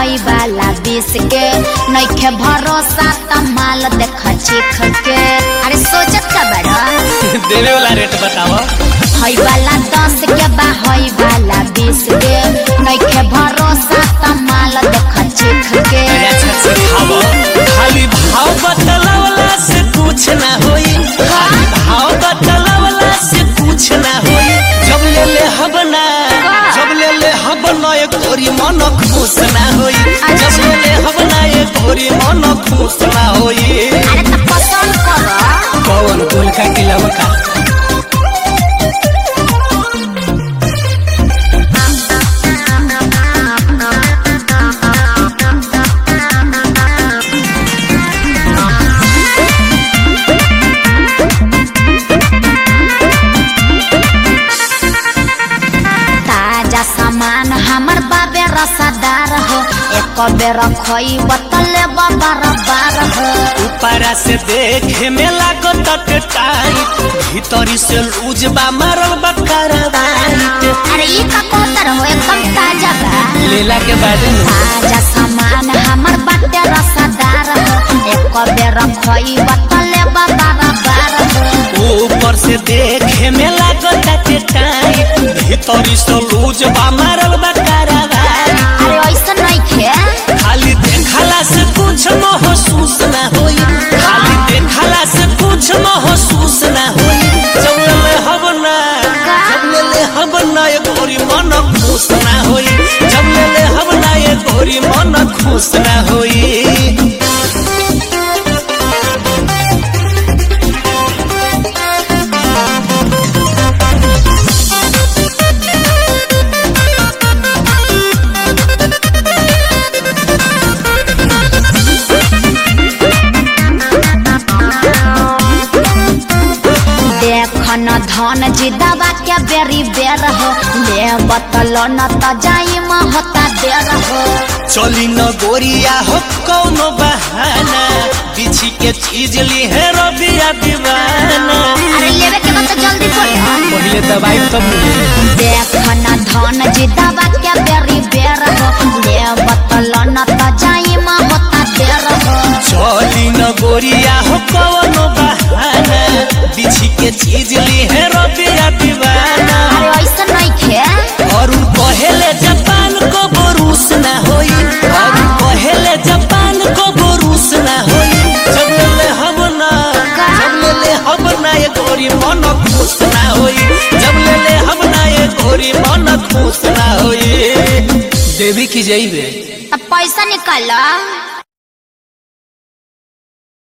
हई वाला बीस के नइखे भरोसा त माल देख चीख के अरे सोचत का बड़ा देवे वाला रेट बताओ हई वाला दस के बा हई वाला बीस के नइखे भरोसा त माल देख चीख के अरे अच्छा से खाओ खाली भाव बतलावला से कुछ ना होई खाली भाव बतलावला से कुछ ना होई जब ले ले हब ना जब ले ले हब ना एक तोरी मन खुश ना होई जब ले ले हब ना एक तोरी मन खुश ना होई अरे त पसंद कर कौन गोल का किलावा का ताजा सामान हमर बाबे रसादार हो एक बेर खोई बतले बार बार हो ऊपरा से देखे में लागो तट टाइट भीतरी से लूज बा मारल बा करवाइट अरे ई का कोतर हो एकदम ताजा बा लेला के बाद में ताजा सामान हमर बाटे रसादार हो एक बेर खोई बतले बार बार हो ऊपर से देखे में लागो तट टाइट भीतरी से लूज बा मारल बा करवाइट अरे ऐसा नहीं खे खाली देखला से कुछ महसूस ना होई खाली देखला से कुछ महसूस ना होई जब ले हब ना जब ले ले हब ना ये गोरी मन खुश ना होई जब ले ले हब ना ये गोरी मन खुश ना होई देखन धन जिदावा के बेरी बेर हो ले बतल न त जाई म होता देर हो चली न गोरिया हो कौनो बहाना बिछी के चीज ली है रबिया दीवाना अरे लेवे के बा त जल्दी बोल पहले दवाई तब मिले देखन धन जिदावा के बेरी बेर हो ले बतल न त जाई म होता देर हो चली न गोरिया हो कौनो बहाना बिछी के चीज ली है रबिया दीवाना अरे ऐसा नहीं खे और उ पहले जापान को बोरूस ना होई और उ पहले जापान को बोरूस ना होई जब ले ले हब ना जब ले ले हब ना ये गोरी मन खुश ना होई जब ले ले हब ना ये गोरी मन खुश ना होई देवी की जई बे त पैसा निकाल